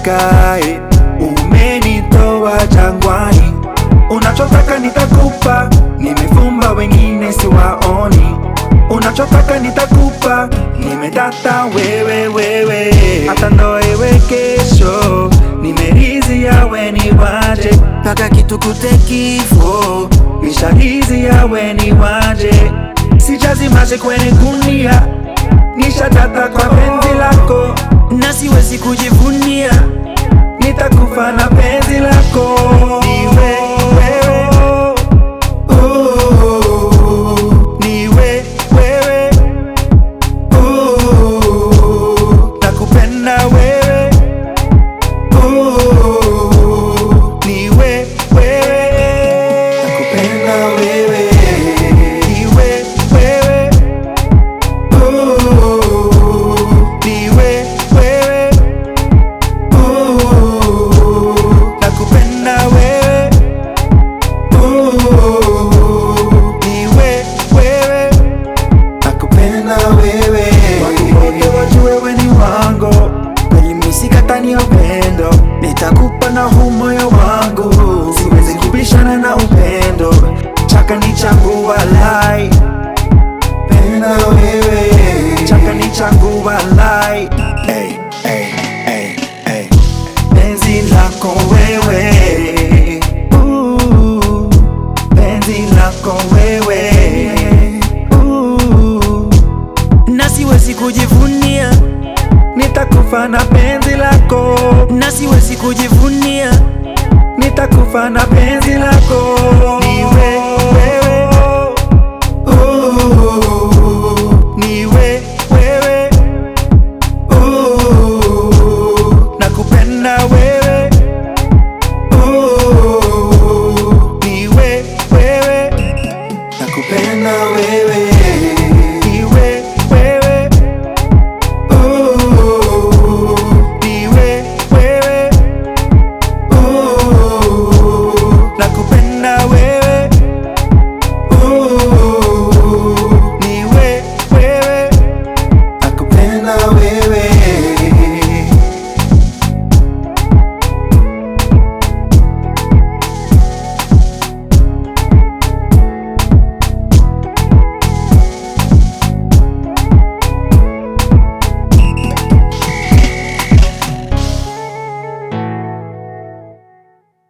umenipeleka eh. Umenitoa jangwani, unachotaka nitakupa, nimefumba wengine siwaoni. Unachotaka nitakupa, nimedata wewe wewe, hata ndoa iwe kesho, nimeridhia we ni waje mpaka kitukute kifo, nisharidhia we ni waje, sijazimaje kwenye gunia, nishatata kwa penzi lako na siwezi kujivunia nitakufa na penzi lako niwe wewe Ooh, niwe wewe Ooh, nakupenda wewe Ooh, niwe wewe nakupenda wewe niwe wewe Ooh, niwe wewe Ooh, nakupenda wewe Ooh, niwe wewe nakupenda wewe watu wote wajue we ni wangu kweli misikatani ya upendo nitakupa na huu moyo wangu siwezi kubishana na upendo chaka ni changu walai penda wewe chaka ni changu walai hey, hey, hey, hey. penzi lako wewe Ooh, penzi lako wewe Ooh, na siwezi kujivunia nitakufa na penzi lako na siwezi kujivunia nitakufa na penzi lako niwe wewe Ooh, niwe wewe Ooh, nakupenda wewe